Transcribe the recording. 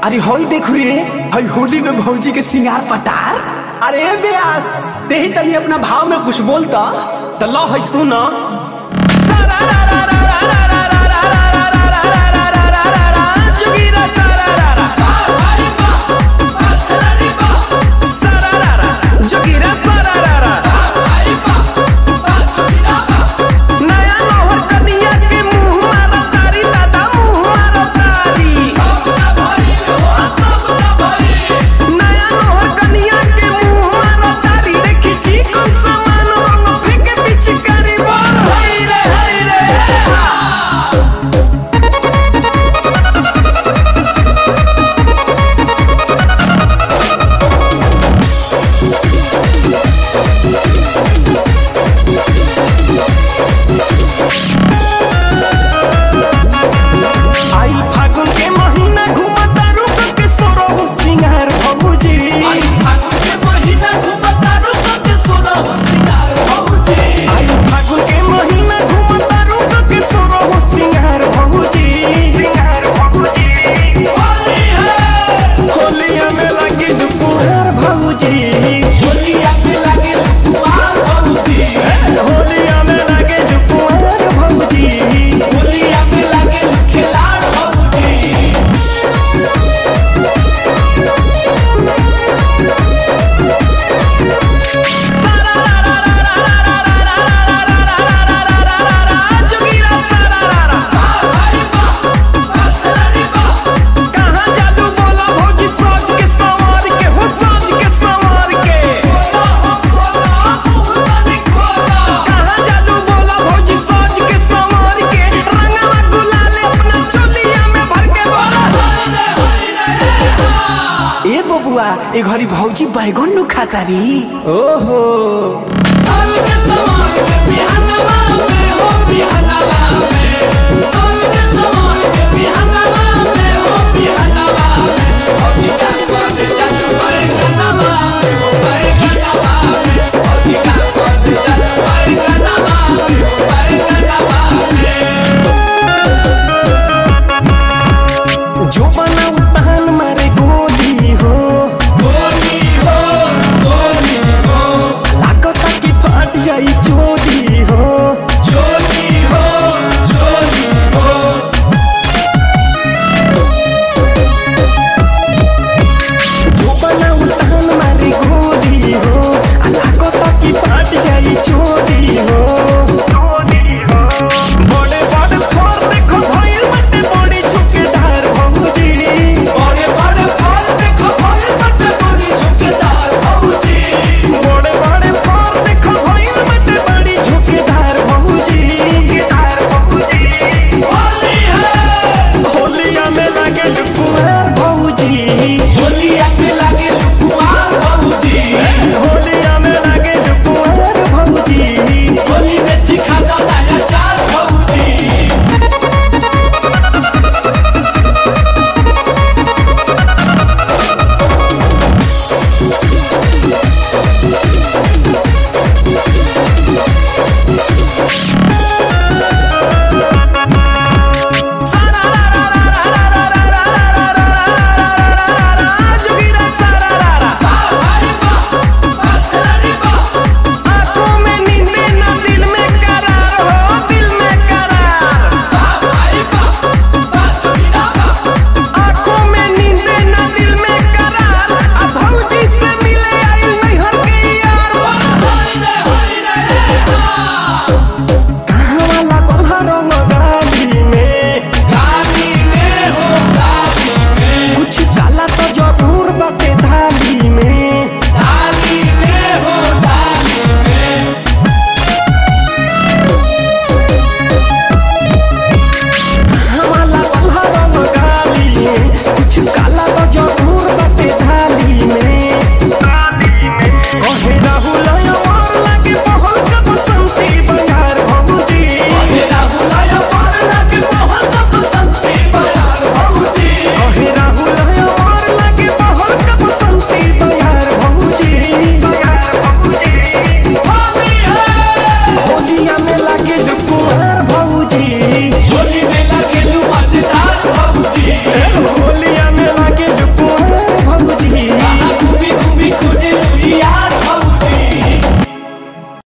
अरे होई देख रे हई होली में भौजी के सिंगार पटार अरे ब्यास ते ही तनी अपना भाव में कुछ बोलता तो लो है सुना जोगीरा सारा रा रा सारा रा रा जोगीरा सारा रा रा नया नौहर कनिया के मुंह मारो तारी दादा मुंह मारो तारी नया नौहर कनिया के मुंह मारो तारी देखी छी कौन सामान रंग फेंके पिचकारी बोल हाय रे हाय रे आई फागुन के महीना घूमता रुक के सोरो सिंगार भौजी आई फागुन के महीना घूमता रुक के सोरो सिंगार भौजी सिंगार भौजी होलिया में लगी दुपुहार भौजी होलिया में लगे दुपुहार भौजी जोगीरा सारा रा रा कहाँ जादू बोला भौजी सोच के संवार के हो सोच के संवार के कहाँ जादू बोला भौजी सोच के संवार के रंगवा गुलाल अपना चोलिया में भर के बोला ए बबुआ ए घरी भौजी बैगन नु खाता री ओहो जो बना उतान मारे गोली हो लागता कि फाट जाई चोरी हो जो बना उतान मारे गोली हो आ लागता कि फाट जाई चोरी हो बड़े बड़े फोर देखो भइल मते बड़ी झुकेदार भौजी बड़े बड़े फोर देखो भइल मते बड़ी झुकेदार भौजी होलिया में लगे कुमार भौजी होलिया में लगे कुमार भौजी होली में चिखा दो नया चार भौजी जोगीरा सारा रा रा आंखों में नींदे ना दिल में करार हो दिल में करार आंखों में नींदे ना दिल में करार अब भौजी से मिले आई नहीं हर के यार कहाँ वाला कोल्हारो गाली में कुछ चाला तो जरूर बाटे थाली में हमारा कोल्हारो गाली में कुछ काला